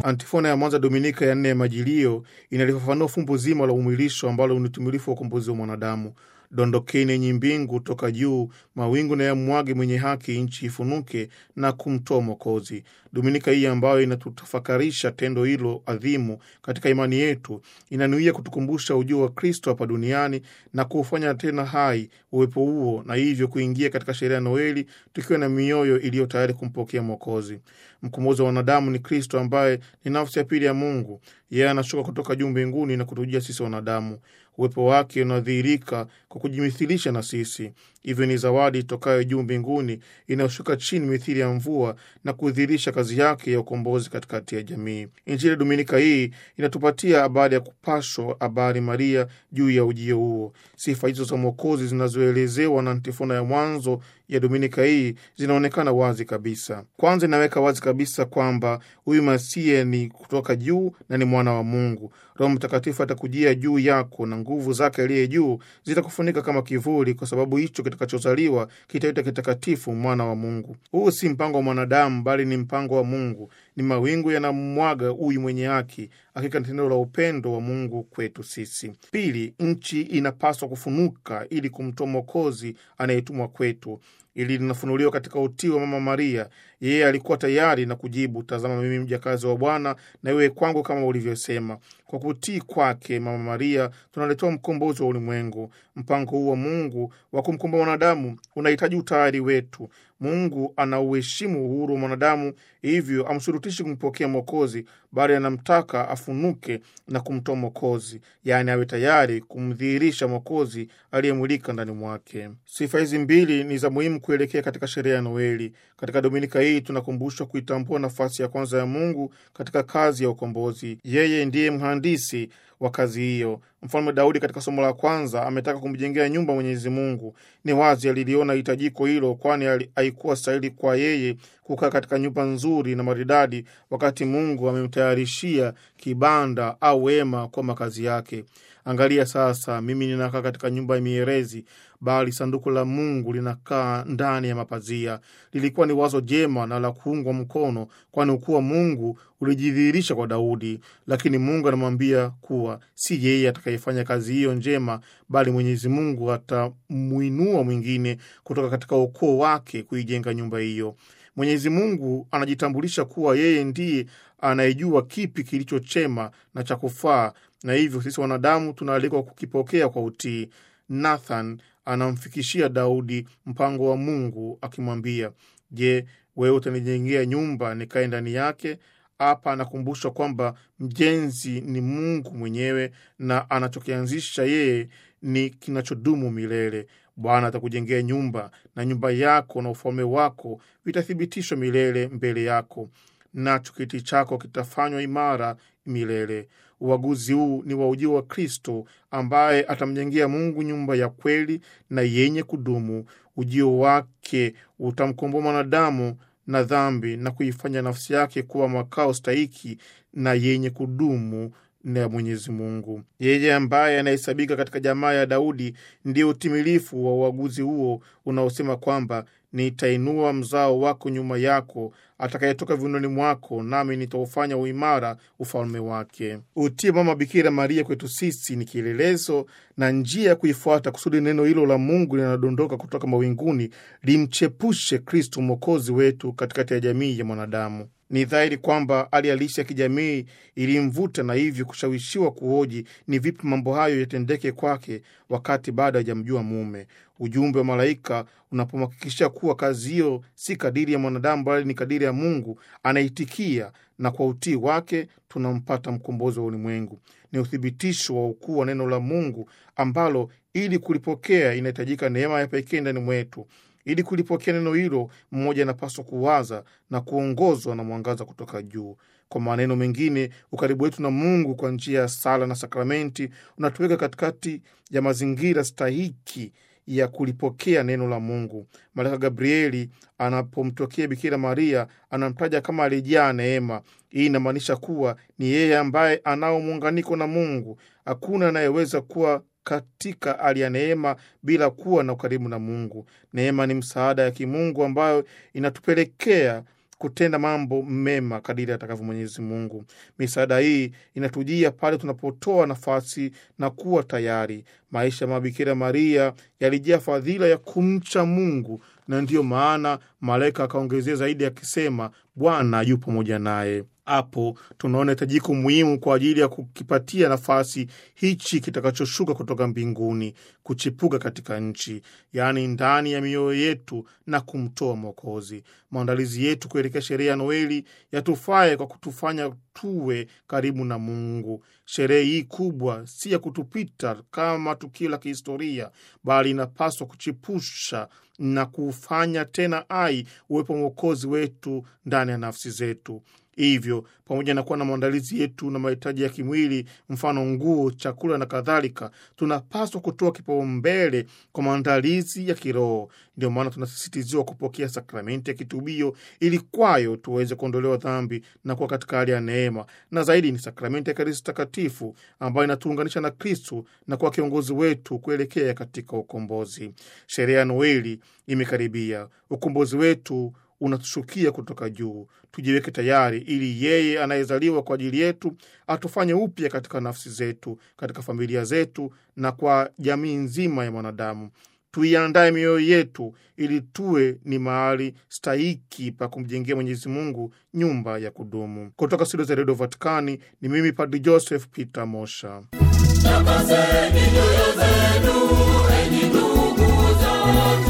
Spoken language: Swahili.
Antifona ya mwanza Dominika ya nne ya Majilio inalifafanua fumbo zima la umwilisho ambalo ni utimilifu wa ukombozi wa mwanadamu. Dondokeni yenye mbingu toka juu, mawingu na yamwage mwenye haki, nchi ifunuke na kumtoa Mwokozi. Dominika hii ambayo inatutafakarisha tendo hilo adhimu katika imani yetu, inanuia kutukumbusha ujio wa Kristo hapa duniani na kuufanya tena hai uwepo huo, na hivyo kuingia katika sherehe ya Noeli tukiwa na mioyo iliyo tayari kumpokea Mwokozi. Mkombozi wa wanadamu ni Kristo ambaye ni nafsi ya pili ya Mungu. Yeye anashuka kutoka juu mbinguni na kutujia sisi wanadamu. Uwepo wake unadhihirika kwa kujimithilisha na sisi. Hivyo ni zawadi tokayo juu mbinguni inayoshuka chini mithili ya mvua na kudhihirisha kazi yake ya ukombozi katikati ya jamii. Injili ya Dominika hii inatupatia habari ya kupashwa habari Maria juu ya ujio huo. Sifa hizo za Mwokozi zinazoelezewa na antifona ya mwanzo ya Dominika hii zinaonekana wazi kabisa. Kwanza, inaweka wazi kabisa kwamba huyu Masia ni kutoka juu na ni mwana wa Mungu. Roho Mtakatifu atakujia juu yako na nguvu zake aliye juu zitakufunika kama kivuli, kwa sababu hicho kitakachozaliwa kitaitwa kitakatifu, mwana wa Mungu. Huu si mpango wa mwanadamu, bali ni mpango wa Mungu. Ni mawingu yanamwaga huyu mwenye haki. Hakika ni tendo la upendo wa Mungu kwetu sisi. Pili, nchi inapaswa kufunuka ili kumtoa Mwokozi anayetumwa kwetu. Ili linafunuliwa katika utii wa Mama Maria. Yeye alikuwa tayari na kujibu, tazama, mimi mjakazi wa Bwana, na iwe kwangu kama ulivyosema. Kwa kutii kwake Mama Maria tunaletewa mkombozi wa ulimwengu. Mpango huu wa Mungu wa kumkomboa mwanadamu unahitaji utayari wetu. Mungu anauheshimu uhuru wa mwanadamu, hivyo amshurutishi kumpokea Mwokozi, bali anamtaka afunuke na kumtoa Mwokozi, yaani awe tayari kumdhihirisha Mwokozi aliyemwilika ndani mwake. Sifa hizi mbili ni za muhimu kuelekea katika sherehe ya Noeli. Katika Dominika hii tunakumbushwa kuitambua nafasi ya kwanza ya Mungu katika kazi ya ukombozi. Yeye ndiye mhandisi wa kazi hiyo. Mfalme Daudi katika somo la kwanza ametaka kumjengea nyumba Mwenyezi Mungu. Ni wazi aliliona hitajiko hilo, kwani haikuwa stahili kwa yeye kukaa katika nyumba nzuri na maridadi wakati Mungu amemtayarishia kibanda au hema kwa makazi yake. Angalia sasa, mimi ninakaa katika nyumba ya mierezi, bali sanduku la Mungu linakaa ndani ya mapazia. Lilikuwa ni wazo jema na la kuungwa mkono, kwani ukuu wa Mungu ulijidhihirisha kwa Daudi. Lakini Mungu anamwambia kuwa si yeye atakayefanya kazi hiyo njema, bali Mwenyezi Mungu atamwinua mwingine kutoka katika ukoo wake kuijenga nyumba hiyo. Mwenyezi Mungu anajitambulisha kuwa yeye ndiye anayejua kipi kilicho chema na cha kufaa, na hivyo sisi wanadamu tunaalikwa kukipokea kwa utii. Nathan anamfikishia Daudi mpango wa Mungu akimwambia, Je, wewe utanijengea nyumba nikae ndani yake? Hapa anakumbushwa kwamba mjenzi ni Mungu mwenyewe na anachokianzisha yeye ni kinachodumu milele. Bwana atakujengea nyumba na nyumba yako na ufalme wako vitathibitishwa milele mbele yako, nacho kiti chako kitafanywa imara milele. Uaguzi huu ni wa ujio wa Kristo ambaye atamjengea Mungu nyumba ya kweli na yenye kudumu. Ujio wake utamkomboa mwanadamu na dhambi na kuifanya nafsi yake kuwa makao stahiki na yenye kudumu na Mwenyezi Mungu. Yeye ambaye anahesabika katika jamaa ya Daudi ndiye utimilifu wa uaguzi huo unaosema kwamba nitainua mzao wako nyuma yako, atakayetoka viunoni mwako, nami nitaufanya uimara ufalme wake. Utii Mama Bikira Maria kwetu sisi ni kielelezo na njia ya kuifuata, kusudi neno hilo la Mungu linalodondoka kutoka mawinguni limchepushe Kristo mwokozi wetu katikati ya jamii ya mwanadamu. Ni dhahiri kwamba hali halisi ya kijamii ilimvuta na hivyo kushawishiwa kuhoji ni vipi mambo hayo yatendeke kwake wakati bado hajamjua mume. Ujumbe wa malaika unapomhakikishia kuwa kazi hiyo si kadiri ya mwanadamu bali ni kadiri ya Mungu, anaitikia na kwa utii wake tunampata mkombozi wa ulimwengu. Ni uthibitisho wa ukuu wa neno la Mungu ambalo ili kulipokea inahitajika neema ya pekee ndani mwetu. Ili kulipokea neno hilo, mmoja anapaswa kuwaza na kuongozwa na mwangaza kutoka juu. Kwa maneno mengine, ukaribu wetu na Mungu kwa njia ya sala na sakramenti unatuweka katikati ya mazingira stahiki ya kulipokea neno la Mungu. Malaika Gabrieli anapomtokea Bikira Maria anamtaja kama alijaa neema. Hii inamaanisha kuwa ni yeye ambaye anao muunganiko na Mungu. Hakuna anayeweza kuwa katika hali ya neema bila kuwa na ukaribu na Mungu. Neema ni msaada ya kimungu ambayo inatupelekea kutenda mambo mema kadiri atakavyo Mwenyezi Mungu. Misaada hii inatujia pale tunapotoa nafasi na kuwa tayari. Maisha ya Mabikira Maria yalijaa fadhila ya kumcha Mungu, na ndiyo maana malaika akaongezea zaidi akisema, Bwana yu pamoja naye. Hapo tunaona hitajiko muhimu kwa ajili ya kukipatia nafasi hichi kitakachoshuka kutoka mbinguni kuchipuka katika nchi, yaani ndani ya mioyo yetu na kumtoa Mwokozi. Maandalizi yetu kuelekea sherehe ya Noeli yatufae kwa kutufanya tuwe karibu na Mungu. Sherehe hii kubwa si ya kutupita kama tukio la kihistoria, bali inapaswa kuchipusha na kufanya tena hai uwepo Mwokozi wetu ndani ya nafsi zetu. Hivyo, pamoja na kuwa na maandalizi yetu na mahitaji ya kimwili, mfano nguo, chakula na kadhalika, tunapaswa kutoa kipaumbele kwa maandalizi ya kiroho. Ndio maana tunasisitiziwa kupokea sakramenti ya kitubio ili kwayo tuweze kuondolewa dhambi na kuwa katika hali ya neema, na zaidi ni sakramenti ya Ekaristi Takatifu ambayo inatuunganisha na Kristu na kuwa kiongozi wetu kuelekea katika ukombozi. Sherehe ya Noeli imekaribia. Ukombozi wetu unatushukia kutoka juu. Tujiweke tayari ili yeye anayezaliwa kwa ajili yetu atufanye upya katika nafsi zetu, katika familia zetu na kwa jamii nzima ya mwanadamu. Tuiandae mioyo yetu ili tuwe ni mahali stahiki pa kumjengea Mwenyezi Mungu nyumba ya kudumu. Kutoka studio za redio Vatikani ni mimi Padri Joseph Peter Mosha. Takaseni nyoyo zenu, enyi ndugu zangu.